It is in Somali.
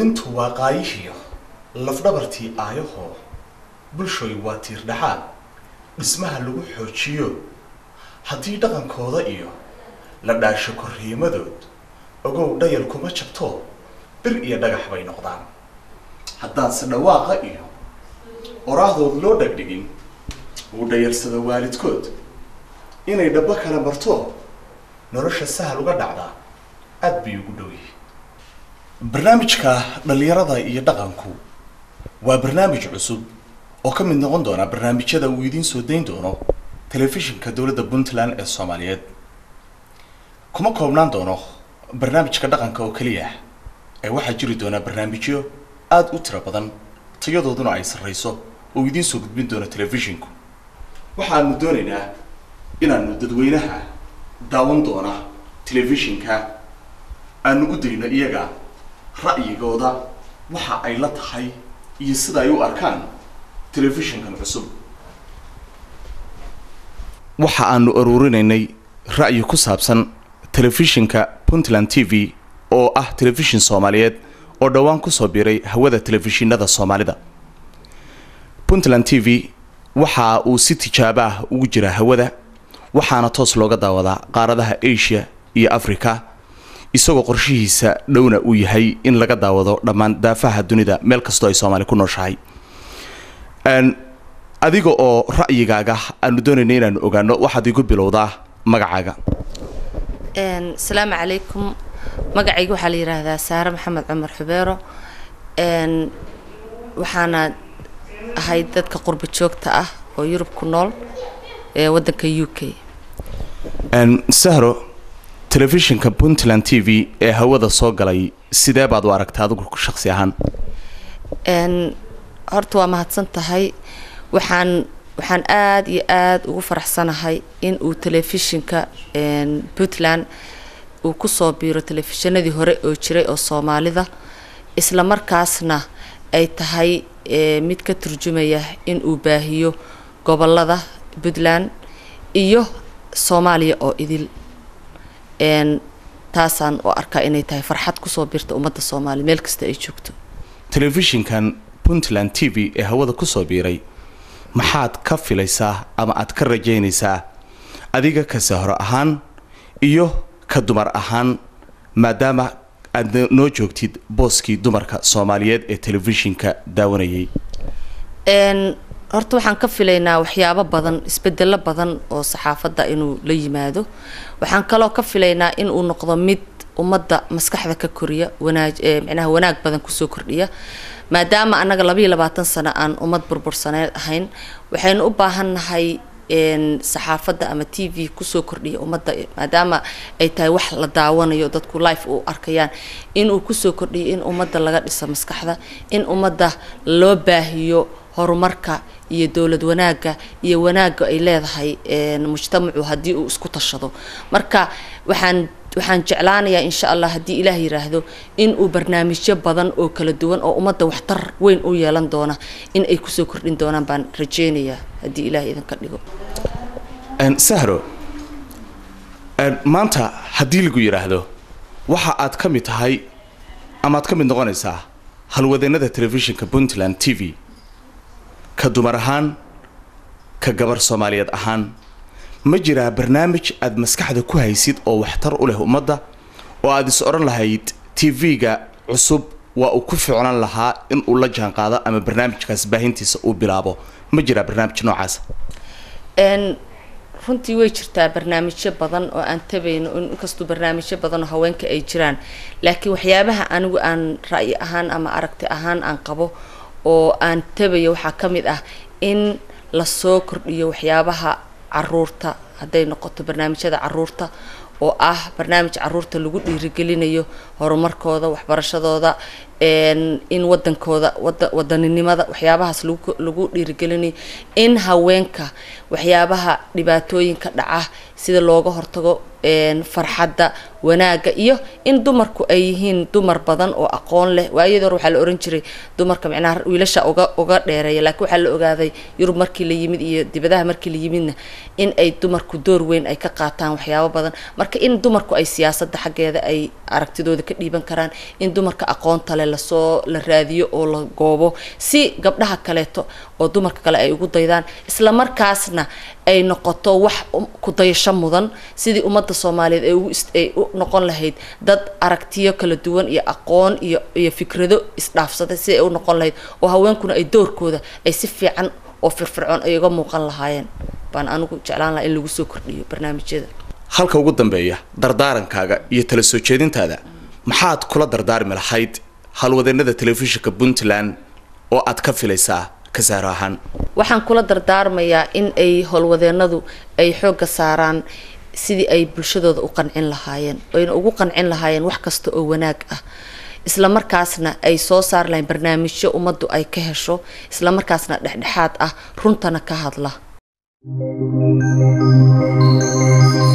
quudintu waa qaayihiyo lafdhabartii aayahoo bulshooy waa tiir dhaxaad dhismaha lagu xoojiyo haddii dhaqankooda iyo la dhaasho korriimadood ogow dhayal kuma jabto bir iyo dhagax bay noqdaan haddaanse dhawaaqa iyo oraahdood loo dhegdhigin uu dhayarsado waalidkood inay dhabbo kala marto nolosha sahal uga dhacdaa aad bay ugu dhow yihiin barnaamijka dhallinyarada iyo dhaqanku waa barnaamij cusub oo ka mid noqon doona barnaamijyada uu idiin soo dayn doono telefishinka dowladda puntland ee soomaaliyeed kuma koobnaan doono barnaamijka dhaqanka oo keliya ee waxaa jiri doonaa barnaamijyo aada u tiro badan tayadooduna ay sarreyso oo idiin soo gudbin doono telefishinku waxaanu doonaynaa inaanu dadweynaha daawan doona telefishinka aanu u dayno iyaga ra'yigooda waxa ay la tahay iyo sida ay u arkaan telefishinkan cusub waxa aanu aruurinaynay ra'yi ku saabsan telefishinka puntland t v oo ah telefishin soomaaliyeed oo dhowaan kusoo biiray hawada telefishinada soomaalida puntland t v waxa uu si tijaabo ah ugu jiraa hawada waxaana toos looga daawadaa qaaradaha asia iyo africa isagoo qorshihiisa dhowna uu yahay in laga daawado dhammaan daafaha dunida meel kastoo ay soomaali ku nooshahay adiga oo ra'yigaaga aanu doonayna inaanu ogaano waxaad igu bilowdaa magacaaga asalaamu calaykum magacayga waxaa la yidhaahdaa saare maxamed cumar xubeero waxaana ahay dadka qurba joogta ah oo yurub ku nool ee waddanka u k sahro telefishinka puntland t v ee hawada soo galay sidee baad u aragta adigu shaksi ahaan horta waa mahadsan tahay waxaan waxaan aada iyo aada ugu faraxsanahay in uu telefishinka puntland uu kusoo biiro telefishinadii hore oo jiray oo soomaalida isla markaasna ay tahay mid ka turjumaya in uu baahiyo gobolada puntland iyo soomaaliya oo idil taasaan u arkaa inay tahay farxad kusoo biirta ummadda soomaaliya meel kasta ay joogto telefishinkan puntland t v ee hawada kusoo biiray maxaad ka filaysaa ama aad ka rajaynaysaa adiga ka sahro ahaan iyo ka dumar ahaan maadaama aad noo joogtid booskii dumarka soomaaliyeed ee telefishinka daawanayay horta waxaan ka filaynaa waxyaabo badan isbedelo badan oo saxaafadda inuu la yimaado waxaan kaloo ka filaynaa in uu noqdo mid ummadda maskaxda ka koriya wanaaj micnaha wanaag badan kusoo kordhiya maadaama annaga labayo labaatan sano aan ummad burbursaneed ahayn waxaynu u baahannahay saxaafadda ama t v kusoo kordhiya ummadda maadaama ay tahay wax la daawanayo dadku life u arkayaan inuu kusoo kordhiyo in ummadda laga dhiso maskaxda in ummadda loo baahiyo horumarka iyo dowlad wanaagga iyo wanaagga ay leedahay mujtamacu haddii uu isku tashado marka waxaan waxaan jeclaanayaa insha allah haddii ilaah yiraahdo in uu barnaamijyo badan oo kala duwan oo ummadda waxtar weyn u yeelan doona in ay kusoo kordhin doonaan baan rajeynayaa haddii ilaah idinka dhigo sahro maanta haddii lagu yidhaahdo waxa aad ka mid tahay ama aad ka mid noqonaysaa halwadeenada telefishinka puntland t v ka dumar ahaan ka gabar soomaaliyeed ahaan ma jiraa barnaamij aada maskaxda ku haysid oo waxtar u leh ummadda oo aada is odhan lahayd t v-ga cusub waa uu ku ficnaan lahaa in uu la jaan qaado ama barnaamijkaas baahintiisa uu bilaabo ma jiraa barnaamij noocaas runtii way jirtaa barnaamijyo badan oo aan tabayno inkastuu barnaamijyo badan oo haweenka ay jiraan laakiin waxyaabaha anigu aan ra'yi ahaan ama aragti ahaan aan qabo oo aan tabayo waxaa ka mid ah in lasoo kordhiyo waxyaabaha caruurta hadday noqoto barnaamijyada caruurta oo ah barnaamij caruurta lagu dhiirigelinayo horumarkooda waxbarashadooda in wadankooda wada wadaninimada waxyaabahaas lagu lagu dhiirigelinayo in haweenka waxyaabaha dhibaatooyinka dhaca sida looga hortago farxadda wanaagga iyo in dumarku ay yihiin dumar badan oo aqoon leh waayadii hore waxaa la ohan jiray dumarka micnaha wiilasha uga uga dheereeya laakiin waxaa la ogaaday yurub markii la yimid iyo dibadaha markii la yimidna in ay dumarku door weyn ay ka qaataan waxyaabo badan marka in dumarku ay siyaasadda xaggeeda ay aragtidooda ka dhiiban karaan in dumarka aqoonta leh kale lasoo la raadiyo oo la goobo si gabdhaha kaleeto oo dumarka kale ay ugu daydaan isla markaasna ay noqoto wax ku dayasho mudan sidii ummadda soomaaliyeed ay ugu ay u noqon lahayd dad aragtiyo kala duwan iyo aqoon iyo iyo fikrado isdhaafsaday si ay u noqon lahayd oo haweenkuna ay doorkooda ay si fiican oo firfircoon ay uga muuqan lahaayeen baan anigu jeclaan lahaa in lagu soo kordhiyo barnaamijyada halka ugu dambeeya dardaarankaaga iyo tala soo jeedintaada maxaad kula dardaarmi lahayd halwadeennada telefishinka puntland oo aad ka filaysaa kasaaro ahaan waxaan kula dardaarmayaa in ay howlwadeenadu ay xoogga saaraan sidii ay bulshadooda u qancin lahaayeen oyna ugu qancin lahaayeen wax kasta oo wanaag ah isla markaasna ay soo saari lahayn barnaamijyo ummaddu ay ka hesho isla markaasna dhexdhexaad ah runtana ka hadla